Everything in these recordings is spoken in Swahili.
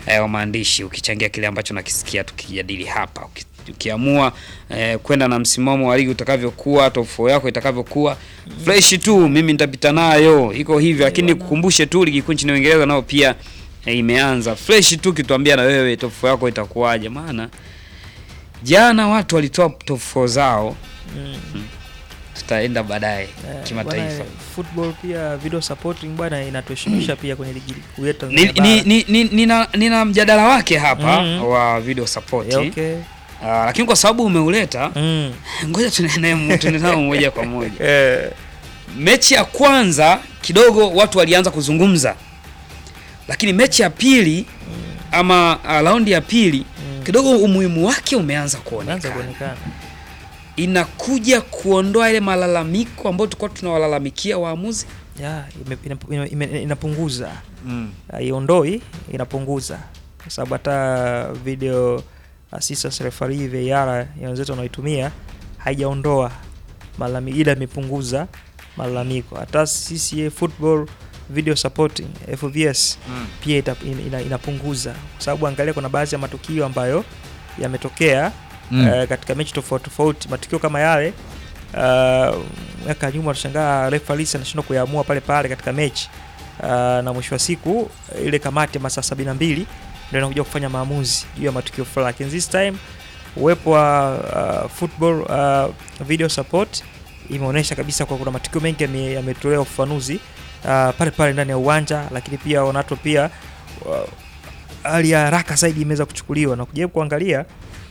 eh, wa maandishi ukichangia kile ambacho nakisikia tukijadili hapa Uki, ukiamua eh, kwenda na msimamo wa ligi utakavyokuwa top 4 yako itakavyokuwa fresh tu mimi nitapita nayo iko hivyo lakini kukumbushe tu ligi kuu nchini Uingereza nao pia eh, imeanza fresh tu kituambia na wewe top 4 yako itakuwaje maana jana watu walitoa top 4 zao Mm. tutaenda baadaye Eh, kimataifa bwana, football pia video supporting bwana inatuheshimisha pia kwenye ligi kuu yetu ni, Tanzania ni, bara. ni, ni, nina, nina mjadala wake hapa Mhm. wa video support Eh, okay. Ah, lakini kwa sababu umeuleta Mm. ngoja tunaenee tunaenao moja kwa moja Eh, mechi ya kwanza kidogo watu walianza kuzungumza lakini mechi ya pili ama uh, raundi ya pili Mm. kidogo umuhimu wake umeanza unaanza kuonekana kuonekana inakuja kuondoa ile malalamiko ambayo tulikuwa tunawalalamikia waamuzi ya ime- ina- ime- ime- inapunguza haiondoi inapunguza kwa sababu hata video assistance referee VAR ya wenzetu wanaoitumia haijaondoa malalamiko ila imepunguza malalamiko hata CCA football video supporting FVS pia ita, ina, ina, inapunguza kwa sababu angalia kuna baadhi ya matukio ambayo yametokea Mm. eh, katika mechi tofauti tofauti matukio kama yale uh, miaka ya nyuma tushangaa referee anashindwa kuyaamua pale pale katika mechi uh, na mwisho wa siku ile kamati ya masaa sabini na mbili ndio inakuja kufanya maamuzi juu ya matukio fulani lakini this time uwepo wa uh, football uh, video support imeonyesha kabisa kwa kuna matukio mengi yame- yametolewa ufafanuzi uh, pale pale ndani ya uwanja lakini pia wanato pia uh, hali ya haraka zaidi imeweza kuchukuliwa na kujaribu kuangalia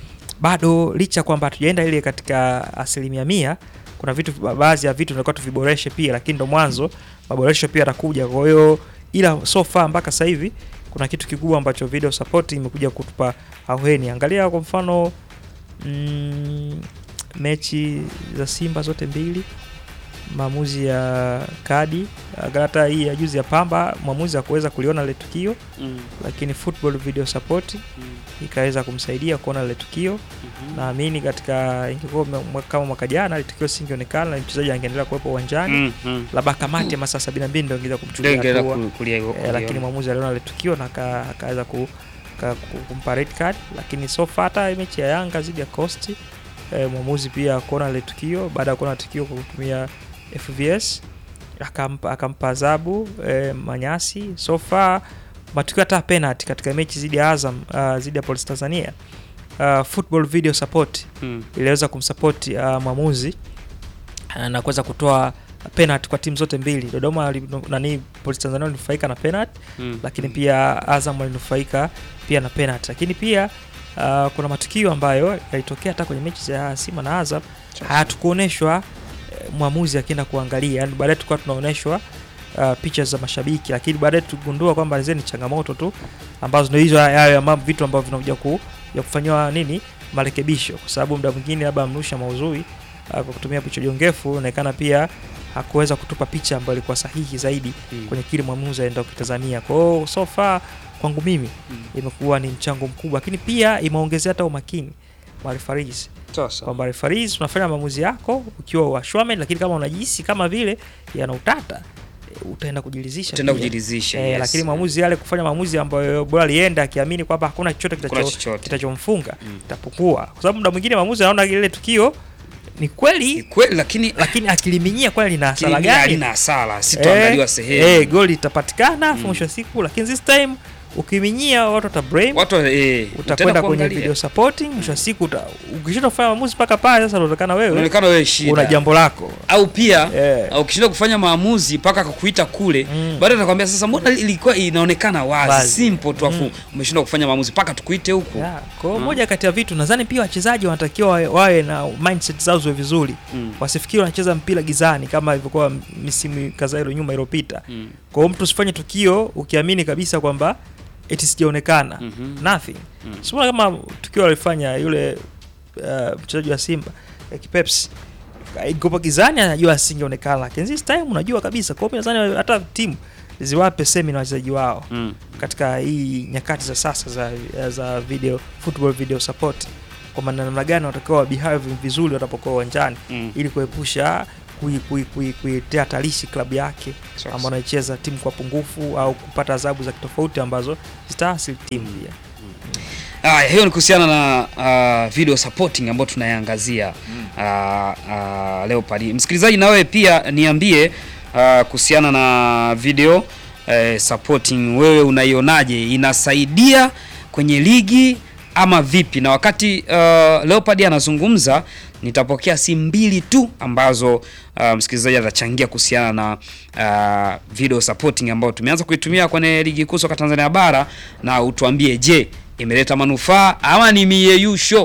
bado licha kwamba hatujaenda ile katika asilimia mia kuna vitu ba- baadhi ya vitu tunatakiwa tuviboreshe pia lakini ndo mwanzo maboresho pia yatakuja kwa hiyo ila so far mpaka sasa hivi kuna kitu kikubwa ambacho video support imekuja kutupa auheni angalia kwa mfano mm, mechi za simba zote mbili maamuzi ya kadi angalia hata hii ya juzi ya pamba mwamuzi akuweza kuliona lile tukio lakini football video support ikaweza kumsaidia kuona lile tukio naamini katika ingekuwa mwa- mwa- kama mwaka jana ile tukio singeonekana na mchezaji angeendelea kuwepo uwanjani Mm, mm. labda kamati ya masaa sabini na mbili ndio ingeweza Ndio kumchukulia ingeweza hatua ku- kulia- eh, kulia- lakini mwamuzi aliona ile tukio na aka- akaweza ku, ka- ku- kumpa red card lakini so far hata mechi ya Yanga dhidi ya Coast eh, mwamuzi pia kuona ile tukio baada ya kuona tukio kwa kutumia FVS akampa akampa adhabu eh, Manyasi so far matukio hata penalty katika mechi dhidi ya Azam uh, dhidi ya Police Tanzania uh, football video support Mm. iliweza kumsupport uh, mwamuzi uh, na kuweza kutoa penalty kwa timu zote mbili. Dodoma wali- nani Police Tanzania walinufaika na penalty, Mm. lakini pia Azam walinufaika pia na penalty. Lakini pia uh, kuna matukio ambayo yalitokea hata kwenye mechi za Simba na Azam hatukuoneshwa eh, mwamuzi akienda kuangalia, yani baadaye tulikuwa tunaonyeshwa uh, picha za mashabiki, lakini baadaye tugundua kwamba zile ni changamoto tu ambazo ndio hizo hayo ya mambo- vitu ambavyo vinakuja ku, ya kufanyiwa nini marekebisho, kwa sababu muda mwingine labda mrusha mauzui uh, kwa kutumia picha jongefu inaonekana pia hakuweza kutupa picha ambayo ilikuwa sahihi zaidi Mm. kwenye kile mwamuzi aenda kukitazamia. Kwa hiyo so far kwangu mimi Mm. imekuwa ni mchango mkubwa, lakini pia imeongezea hata umakini wa referees Sasa. kwamba referees unafanya maamuzi yako ukiwa washwamen, lakini kama unajihisi kama vile yana utata e, utaenda kujilizisha Tutaenda pia. kujiridhisha, Eh, yes. lakini maamuzi yale kufanya maamuzi ambayo bora alienda akiamini kwamba hakuna chochote Hakuna kitacho- chochote. kitachomfunga Mm. itapungua, kwa sababu muda mwingine maamuzi anaona ile tukio ni Ni kweli, kweli lakini lakini akiliminyia kweli lina hasara kilimia gani? halina hasara sitoangaliwa Eh, sehemu eh, goli itapatikana afu Mm. mwisho wa siku, lakini this time ukiminyia watu wata blame watu eh, utaenda utakwenda kwenye kuangalia. video supporting, mwisho wa siku uta- ukishinda kufanya maamuzi mpaka pale, sasa unaonekana wewe unaonekana wewe shida una jambo lako au pia Eh. au ukishindwa kufanya maamuzi mpaka akakuita kule Mm. baadaye atakwambia sasa mbona ilikuwa inaonekana wazi, Wazi. simple tu afu Mm. umeshindwa kufanya maamuzi mpaka tukuite huku Yeah, kwa hiyo Mm. moja kati ya vitu nadhani pia wachezaji wanatakiwa wawe, wawe na mindset zao ziwe vizuri, Mm. wasifikiri wanacheza mpira gizani kama ilivyokuwa misimu kadhaa ile nyuma iliyopita. Mm. Kwa hiyo mtu usifanye tukio ukiamini kabisa kwamba eti sijaonekana Mhm. nothing. Mm. Sio kama tukio alifanya yule uh, mchezaji wa Simba eh, Kipeps ikopa gizani, anajua asingeonekana, lakini this time unajua kabisa. Kwa hiyo nadhani hata timu ziwape semina wachezaji wao Mm. katika hii nyakati za sasa za, za video football video support, kwa maana namna gani watakiwa wabehave vizuri watapokuwa uwanjani Mm. ili kuepusha kui- kui- kui- kuiletea hatarishi klabu yake Sawa, ambao anaicheza timu kwa pungufu au kupata adhabu za kitofauti ambazo zitaathiri timu pia. Haya, hiyo ni kuhusiana na uh, video supporting ambayo tunaiangazia uh, uh, Leopard. Msikilizaji, na wewe pia niambie uh, kuhusiana na video uh, supporting, wewe unaionaje? Inasaidia kwenye ligi ama vipi? Na wakati uh, Leopard anazungumza, nitapokea simu mbili tu ambazo uh, msikilizaji atachangia kuhusiana na uh, video supporting ambayo tumeanza kuitumia kwenye ligi kuu soka Tanzania bara, na utuambie, je, imeleta manufaa ama ni mieyusho?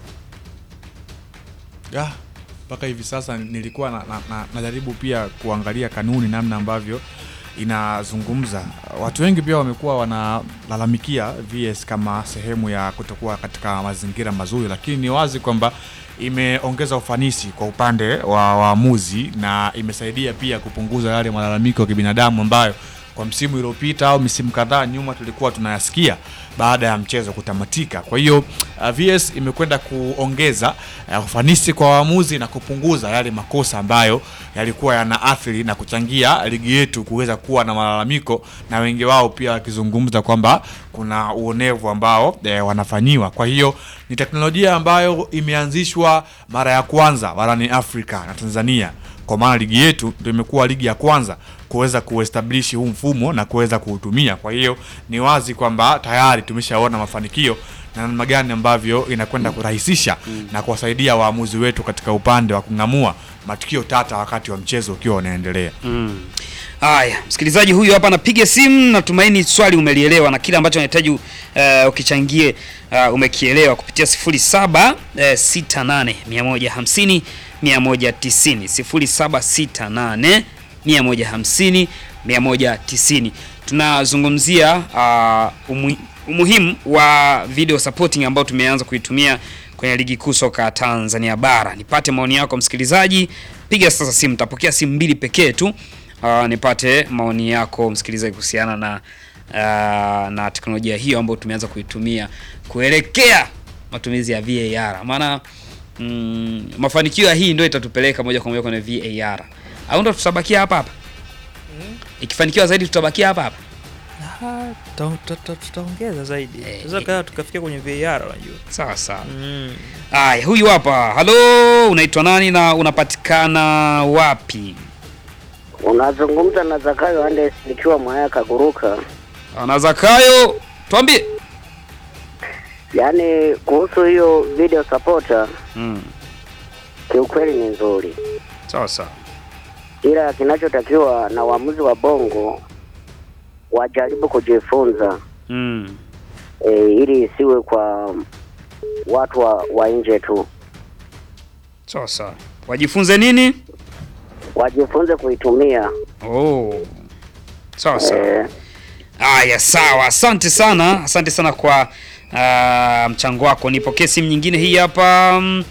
Ah, mpaka hivi sasa nilikuwa na, na, na, najaribu pia kuangalia kanuni namna ambavyo inazungumza. Watu wengi pia wamekuwa wanalalamikia VS kama sehemu ya kutokuwa katika mazingira mazuri, lakini ni wazi kwamba imeongeza ufanisi kwa upande wa waamuzi na imesaidia pia kupunguza yale malalamiko ya kibinadamu ambayo kwa msimu uliopita au misimu kadhaa nyuma tulikuwa tunayasikia baada ya mchezo kutamatika. Kwa hiyo uh, VS imekwenda kuongeza uh, ufanisi kwa waamuzi na kupunguza yale makosa ambayo yalikuwa yanaathiri na kuchangia ligi yetu kuweza kuwa na malalamiko, na wengi wao pia wakizungumza kwamba kuna uonevu ambao eh, wanafanyiwa. Kwa hiyo ni teknolojia ambayo imeanzishwa mara ya kwanza barani Afrika na Tanzania kwa maana ligi yetu ndio imekuwa ligi ya kwanza kuweza kuestablish huu mfumo na kuweza kuutumia. Kwa hiyo ni wazi kwamba tayari tumeshaona mafanikio na namna gani ambavyo inakwenda kurahisisha na kuwasaidia waamuzi wetu katika upande wa kung'amua matukio tata wakati wa mchezo ukiwa unaendelea. Haya, msikilizaji huyu hapa anapiga simu. Natumaini swali umelielewa na kile ambacho anahitaji uh, ukichangie uh, umekielewa kupitia 07 eh, 68 150 190 0768 150 190. Tunazungumzia uh, umu, umuhimu wa video supporting ambao tumeanza kuitumia kwenye ligi kuu soka Tanzania bara. Nipate maoni yako msikilizaji, piga sasa simu, tapokea simu mbili pekee tu. Uh, nipate maoni yako msikilizaji kuhusiana na uh, na teknolojia hiyo ambayo tumeanza kuitumia kuelekea matumizi ya VAR. Maana mm, mafanikio ya hii ndio itatupeleka moja kwa moja kwenye VAR. Au ndo tutabakia hapa hapa? Ikifanikiwa zaidi tutabakia hapa hapa. Ah, tuta- tuta- tutaongeza zaidi Eh, tunaweza kaa tukafikia kwenye VAR unajua. Sawa sawa. Mm. Aya, huyu hapa. Halo, unaitwa nani na unapatikana wapi? Unazungumza na Zakayo Andes nikiwa Mwaya Kaguruka. Na Zakayo, tuambie. Yaani kuhusu hiyo video supporter Mm. kiukweli ni nzuri, Sawa sawa. ila kinachotakiwa na waamuzi wa Bongo wajaribu kujifunza Mm. e, ili isiwe kwa watu wa, wa nje tu, Sawa sawa. Wajifunze nini? wajifunze kuitumia Oh. Sawa sawa. e, Aya, sawa. Asante sana, asante sana kwa uh, mchango wako. Nipokee simu nyingine hii hapa. Mm.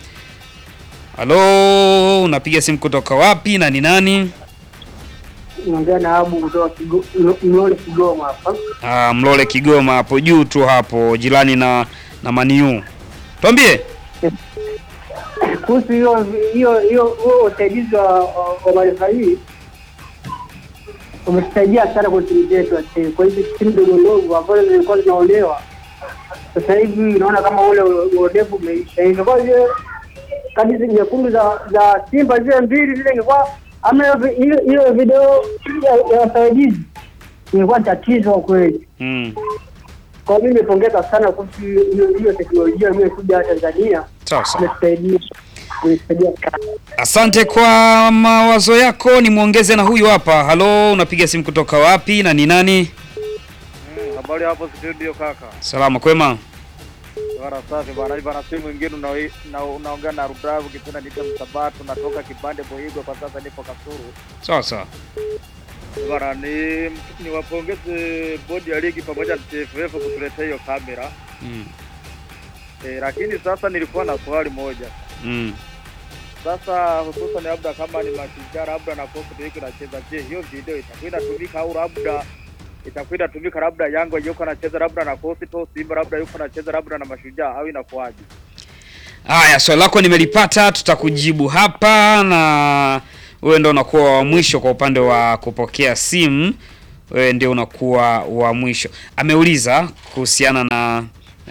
Halo, unapiga simu kutoka wapi na ni nani? naongea na Abu kutoka Kigo- Mlo- Mlole Kigoma hapa. Uh, Mlole Kigoma hapo juu tu hapo jirani na na Maniu. Tuambie. Kuhusu hiyo hiyo hiyo huo usaidizi wa wa- wa marefa hii umetusaidia sana kwa timu zetu ya Chelsea. kwa hizi timu ndogo ndogo ambazo zilikuwa zinaolewa, sasa hivi unaona kama ule uonevu umeisha. Ingekuwa zile kadi zi- nyekundu za za Simba zile mbili zile, ingekuwa ama hiyo vi- hiyo- hiyo video ya- ya wasaidizi ingekuwa tatizo kwa kweli. Mm. Kwa hiyo mimi nimepongeza sana kuhusu hiyo hiyo teknolojia iliyokuja Tanzania, Sawa sawa. imetusaidia imetusaidia sana. Asante kwa mawazo yako. Nimwongeze na huyu hapa. Halo, unapiga simu kutoka wapi na ni nani? Habari hapo studio kaka. Salama kwema. Bwana safi bwana. Hivi bwana simu mwingine una, una, unaongea na Rudavu kipenda nite Msabato natoka kipande Boigo kwa sasa nipo Kasuru. Sawa sawa. Bwana ni niwapongeze bodi ya ligi pamoja na TFF kutuletea hiyo kamera. Mm. E, lakini sasa nilikuwa na swali moja. Mm. Sasa hususan labda kama ni mashujaa labda na kofu ndio iko nacheza, je, hiyo video itakuwa inatumika au labda itakuwa inatumika labda Yanga yuko anacheza labda na kosi to Simba labda yuko anacheza labda na mashujaa au inakuwaje? Haya, swali lako nimelipata, tutakujibu hapa na wewe ndio unakuwa wa mwisho kwa upande wa kupokea simu, wewe ndio unakuwa wa mwisho. Ameuliza kuhusiana na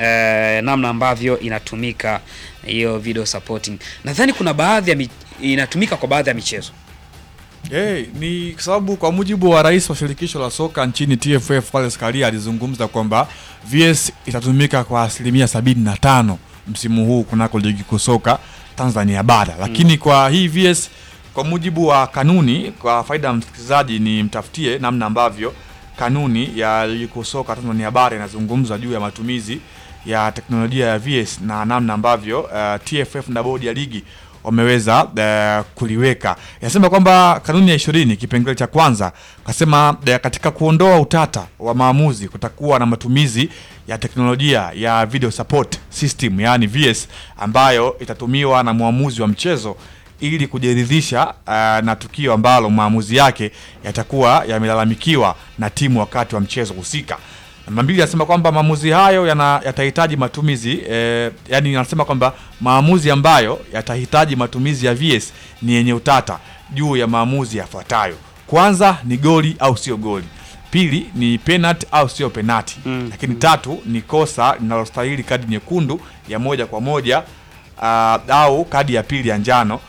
eh, namna ambavyo inatumika hiyo video supporting. Nadhani kuna baadhi ya mi, inatumika kwa baadhi ya michezo. Hey, ni kwa sababu kwa mujibu wa rais wa shirikisho la soka nchini TFF Wallace Karia alizungumza kwamba VS itatumika kwa asilimia 75 msimu huu kunako ligi kuu soka Tanzania bara, lakini kwa hii VS kwa mujibu wa kanuni, kwa faida ya msikilizaji, ni mtafutie namna ambavyo kanuni ya ligi kuu soka Tanzania bara inazungumza juu ya matumizi ya teknolojia ya VS na namna ambavyo uh, TFF na bodi ya ligi wameweza uh, kuliweka. Inasema kwamba kanuni ya ishirini kipengele cha kwanza kasema uh, katika kuondoa utata wa maamuzi kutakuwa na matumizi ya teknolojia ya video support system, yani VS ambayo itatumiwa na mwamuzi wa mchezo ili kujiridhisha uh, na tukio ambalo maamuzi yake yatakuwa yamelalamikiwa na timu wakati wa mchezo husika. Namba mbili anasema kwamba maamuzi hayo yana- yatahitaji matumizi eh, yani anasema kwamba maamuzi ambayo yatahitaji matumizi ya VS ni yenye utata juu ya maamuzi yafuatayo. Kwanza ni goli au sio goli. Pili ni penalty au sio penalty. Mm. Lakini tatu ni kosa linalostahili kadi nyekundu ya moja kwa moja uh, au kadi ya pili ya njano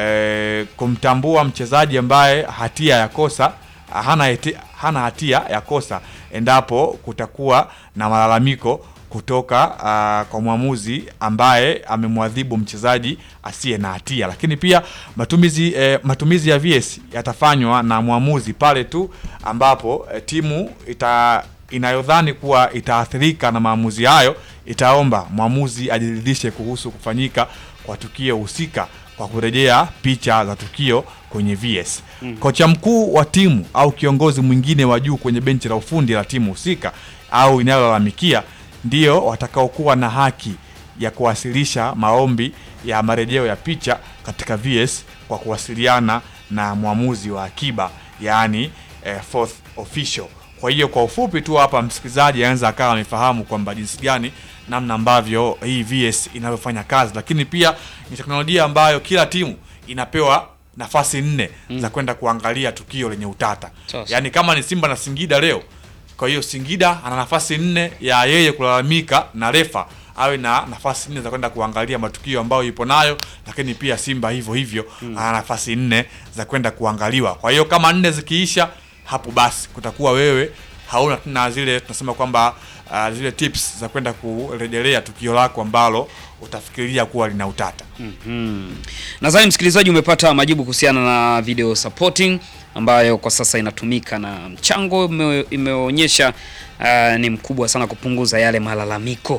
eh, kumtambua mchezaji ambaye hatia ya kosa hana, hati, hana hatia ya kosa endapo kutakuwa na malalamiko kutoka uh, kwa mwamuzi ambaye amemwadhibu mchezaji asiye na hatia. Lakini pia matumizi eh, matumizi ya VS yatafanywa na mwamuzi pale tu ambapo eh, timu ita inayodhani kuwa itaathirika na maamuzi hayo itaomba mwamuzi ajiridhishe kuhusu kufanyika kwa tukio husika kwa kurejea picha za tukio kwenye VS. Kocha mkuu wa timu au kiongozi mwingine wa juu kwenye benchi la ufundi la timu husika au inayolalamikia ndio watakaokuwa na haki ya kuwasilisha maombi ya marejeo ya picha katika VS kwa kuwasiliana na mwamuzi wa akiba yaani eh, fourth official. Kwa hiyo kwa ufupi tu hapa msikilizaji anaweza akawa amefahamu kwamba jinsi gani namna ambavyo hii VS inavyofanya kazi, lakini pia ni teknolojia ambayo kila timu inapewa nafasi nne za kwenda kuangalia tukio lenye utata. Sasa. Yaani kama ni Simba na Singida leo, kwa hiyo Singida ana nafasi nne ya yeye kulalamika na refa awe na nafasi nne za kwenda kuangalia matukio ambayo yupo nayo, lakini pia Simba hivyo hivyo ana nafasi nne za kwenda kuangaliwa. Kwa hiyo kama nne zikiisha hapo, basi kutakuwa wewe hauna tena zile tunasema kwamba uh, zile tips za kwenda kurejelea tukio lako ambalo utafikiria kuwa lina utata. Mhm. Nadhani msikilizaji umepata majibu kuhusiana na video supporting ambayo kwa sasa inatumika na mchango ime- imeonyesha uh, ni mkubwa sana kupunguza yale malalamiko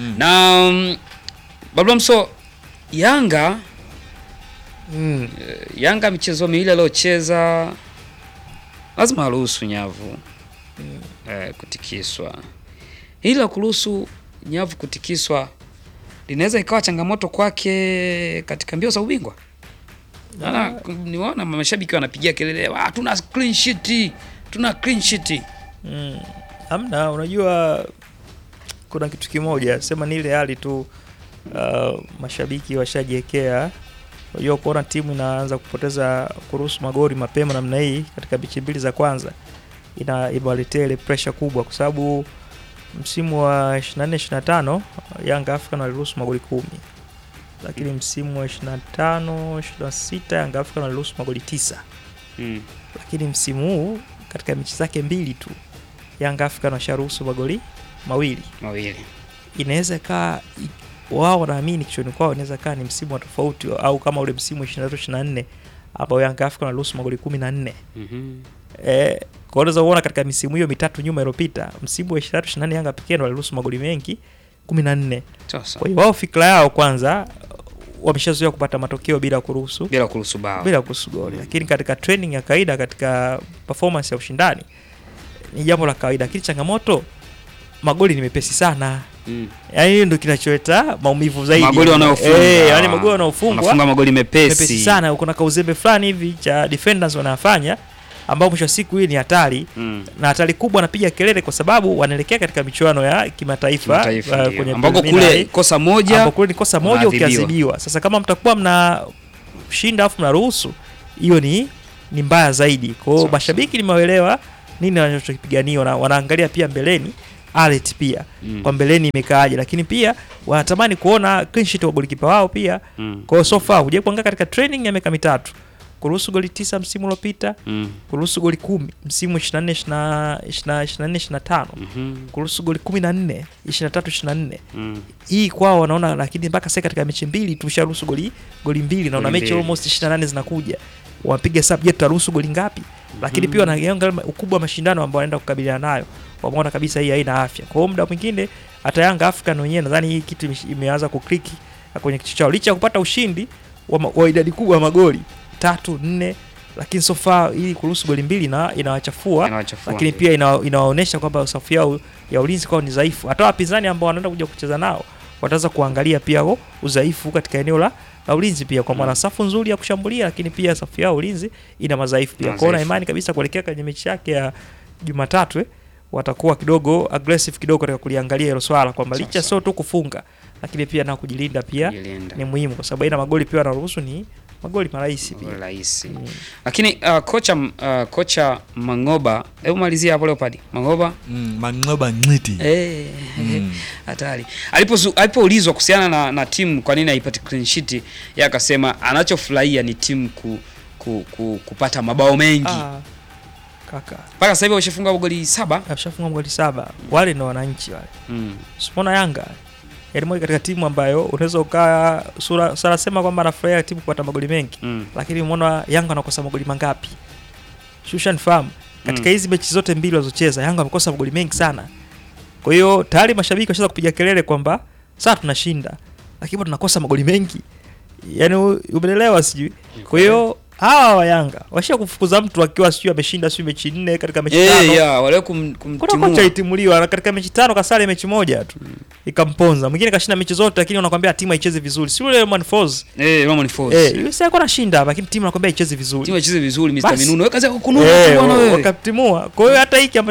na um, Bablamso Yanga Mm. eh, Yanga michezo miwili aliyocheza lazima aruhusu nyavu eh, kutikiswa. Hili la kuruhusu nyavu kutikiswa linaweza ikawa changamoto kwake katika mbio za ubingwa. Maana niwaona mashabiki wanapigia kelele, "Ah, tuna clean sheet, tuna clean sheet." Mm. Hamna, unajua kuna kitu kimoja sema ni ile hali tu uh, mashabiki washajiwekea. Unajua kuona timu inaanza kupoteza kuruhusu magoli mapema namna hii katika mechi mbili za kwanza ina imewaletea ile pressure kubwa, kwa sababu msimu wa 24 25 Yanga African waliruhusu magoli kumi, lakini msimu wa 25 26 Yanga African waliruhusu magoli tisa Mm. lakini msimu huu katika mechi zake mbili tu Yanga African washaruhusu magoli mawili. Mawili. Inaweza kaa i- wao wanaamini kichwani kwao inaweza kaa ni msimu wa tofauti, au kama ule msimu 23 24 ambao Yanga African waliruhusu magoli 14. Mhm. Eh, kwa unaweza kuona katika misimu hiyo mitatu nyuma iliyopita, msimu wa 23 24 Yanga pekee ndio waliruhusu magoli mengi 14. Sasa Kwa hiyo wao fikra yao kwanza wameshazoea kupata matokeo bila kuruhusu bila kuruhusu bao. bila kuhusu goli, lakini katika training ya kawaida, katika performance ya ushindani ni jambo la kawaida, lakini changamoto magoli ni mepesi sana. Mm. Yaani hiyo ndio kinacholeta maumivu zaidi. Magoli wanayofunga. Eh, yaani magoli wanaofungwa Wanafunga magoli mepesi. mepesi sana. Kuna kauzembe fulani hivi cha defenders wanafanya ambao mwisho wa siku hii ni hatari Mm. na hatari kubwa, anapiga kelele kwa sababu wanaelekea katika michuano ya kimataifa Kimataifa uh, ndio. kwenye ambako preliminary kule kosa moja ambapo kule ni kosa moja unaadhibiwa. ukiadhibiwa. Sasa kama mtakuwa mna shinda afu mnaruhusu, hiyo ni ni mbaya zaidi. Kwa hiyo Sawa, mashabiki nimewaelewa nini wanachokipigania, na wanaangalia pia mbeleni alert pia Mm. kwa mbeleni imekaaje, lakini pia wanatamani kuona clean sheet wa golikipa wao pia. Mm. Kwa hiyo so far huja kuangalia katika training ya miaka mitatu kuruhusu goli tisa msimu uliopita, Mm. kuruhusu goli kumi msimu 24 24 25 Mhm. kuruhusu goli 14 23 24 Mm. hii kwao wanaona, lakini mpaka sasa katika mechi mbili tumesharuhusu goli goli mbili na una Goli mechi mbili. almost 28 zinakuja, wapiga sub, je, tutaruhusu goli ngapi? Lakini pia wanaangalia ukubwa wa mashindano ambao wanaenda kukabiliana nayo, wameona kabisa hii haina afya. Kwa hiyo muda mwingine hata Yanga African wenyewe nadhani hii kitu imesh- imeanza kukliki kwenye kichwa chao, licha ya kupata ushindi wa, ma- wa idadi kubwa ya magoli tatu nne, lakini so far ili kuruhusu goli mbili na inawachafua Inawachafua. lakini pia ina, inawaonyesha kwamba safu yao ya ulinzi kwao ni dhaifu. Hata wapinzani ambao wanaenda kuja kucheza nao wataweza kuangalia pia huo udhaifu katika eneo la, la ulinzi pia, kwa maana safu nzuri ya kushambulia, lakini pia safu yao ya ulinzi ina madhaifu pia. Kwa hiyo na Madhaifu. imani kabisa kuelekea kwenye mechi yake ya Jumatatu eh, watakuwa kidogo aggressive kidogo katika kuliangalia hilo swala kwamba Sawa, licha sawa. sio tu kufunga, lakini pia na kujilinda pia Kujilinda. ni muhimu, kwa sababu aina magoli pia wanaruhusu ni magoli marahisi pia. rahisi Mm. lakini uh, kocha uh, kocha Mangoba, hebu malizia hapo Leopard. Mangoba Mm, Mangoba Ngiti. eh, Mm. hatari. Alipozu- Alipoulizwa kuhusiana na, na timu kwa nini haipati clean sheet, yeye akasema anachofurahia ni timu ku, ku, ku, kupata mabao mengi. Ah, kaka Mpaka sasa hivi washafunga goli saba. ashafunga magoli saba, wale ndo wananchi wale Mm. Simona Yanga yaani moja katika timu ambayo unaweza ukaa sura sura sema kwamba anafurahia timu kupata magoli mengi, Mm. lakini umeona Yanga anakosa magoli mangapi? Shushan fahamu katika Mm. hizi mechi zote mbili walizocheza Yanga amekosa magoli mengi sana. Kwa hiyo tayari mashabiki washaanza kupiga kelele kwamba sasa tunashinda, lakini bado tunakosa magoli mengi. Yaani u- umeelewa sijui. Kwa hiyo hawa wa Yanga washia kufukuza mtu akiwa sijui ameshinda sijui mechi nne katika mechi Eh, tano. yeah, wale kum, Kuna kumtimua. kocha itimuliwa na katika mechi tano kasare mechi moja tu ikamponza. Mwingine kashinda mechi zote, lakini wanakwambia timu haicheze vizuri, si yule Roman Falls Eh, Roman Falls. eh, yule sasa alikuwa anashinda, lakini timu anakwambia haicheze vizuri Timu icheze vizuri Mr. Basi. Minuno. Weka zako kununa eh, tu bwana wewe. wakatimua. Kwa hiyo hata hiki ambacho